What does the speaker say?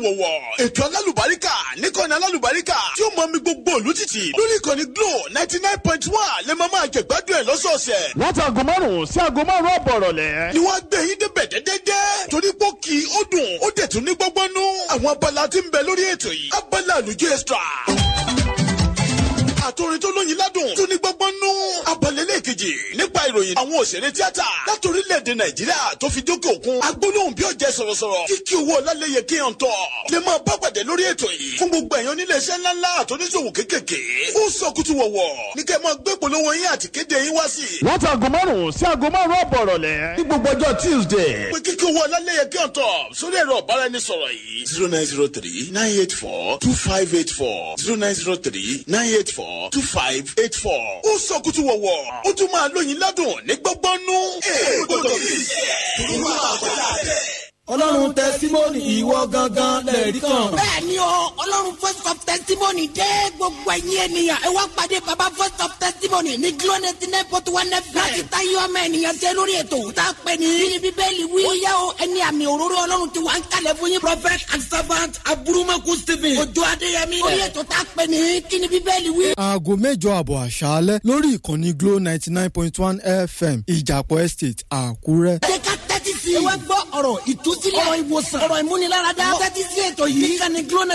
wọ̀wọ̀ ètò alálùbáríkà níkànnì alálùbáríkà tí ó mọ mi gbogbo òlù títì lórí ìkànnì glo ninety nine point one lè máa máa jẹ̀gbádùn ẹ̀ lọ́sọ̀ọ̀sẹ̀. láti aago márùn-ún sí aago márùn-ún àbọ̀ ìrọ̀lẹ́. ni wọ́n á gbé yín débẹ̀ dẹ́dẹ́dẹ́ torí pé ó kì í ó dùn ó dẹ̀ tún ní gbọ́gbọ́nú àwọn abala tí ń bẹ lórí ètò yìí abala àlùjọ extra àtòrin tó lóyin ládùn tó ní gbọ́gbọ́n nú. abalẹ̀lẹ̀ kejì nípa ìròyìn àwọn òṣèré tíátà láti orílẹ̀-èdè nàìjíríà tó fi dókè òkun. agbólóhùn bí ọ̀jẹ̀ sọ̀rọ̀sọ̀rọ̀ kíkí owó ọlálẹ́yẹ kí hàn tọ̀. lè máa bá pàdé lórí ètò yìí. fún gbogbo ẹ̀yàn nílé iṣẹ́ ńláńlá àtọ́níṣòwò kéékèèké. ó sọ kútu wọ̀wọ̀ ní kẹ́ máa gbé polówó yín àti kéde yín wá sí. láti aago márùn-ún sí aago márùn-ún àbọ̀ ìrọ̀lẹ́. ní gbogbo ọjọ́ tuesday. pé kíkí owó ọlálẹ́yẹ kí hàn tọ̀ sórí ẹ̀rọ ọ̀báraẹnisọ̀rọ̀ yìí. zero nine zero three nine eight four two five eight four zero nine zero three nine eight four two five eight four. ó sọ kútu wọ̀wọ̀ ó tún máa lóyin ládùn ní gbọ́gbọ́nú. ẹ gbọ́dọ̀ bí iṣẹ́ tó máa kọjá bẹ́ẹ̀ ọlọ́run tẹsímọ́nì ìwọ gangan lẹ́ẹ̀rí kan. bẹ́ẹ̀ni o ọlọ́run first of testimony dé gbogbo ẹ̀yin ènìyàn ẹ wá pàdé baba first of testimony ní glo ninety nine point one fm. láti ta yọ ọmọ ènìyàn jẹ lórí ètò tá a pè ní. bí bíbélì wí. ó yá o ẹni àmì òróró ọlọ́run ti wà ń kalẹ̀ fún yín. prophet and servant aburumaku stephen. ojú adéyẹmí. orí ètò tá a pè ní kí ni bíbélì wí. aago mẹ́jọ àbọ̀ àṣálẹ́ lórí ìkànnì glo ninety nine point one fm ìjàpọ̀ estate àkúrẹ́. jẹ́ ká tẹ́tí sí i. ẹ wá gbọ́ ọ̀rọ̀ ìtúsílẹ̀ ọ̀rọ̀ ìwòsàn ọ̀rọ̀ ìmúniláradá. tẹ́tí sí ètò yìí. níkànnì glo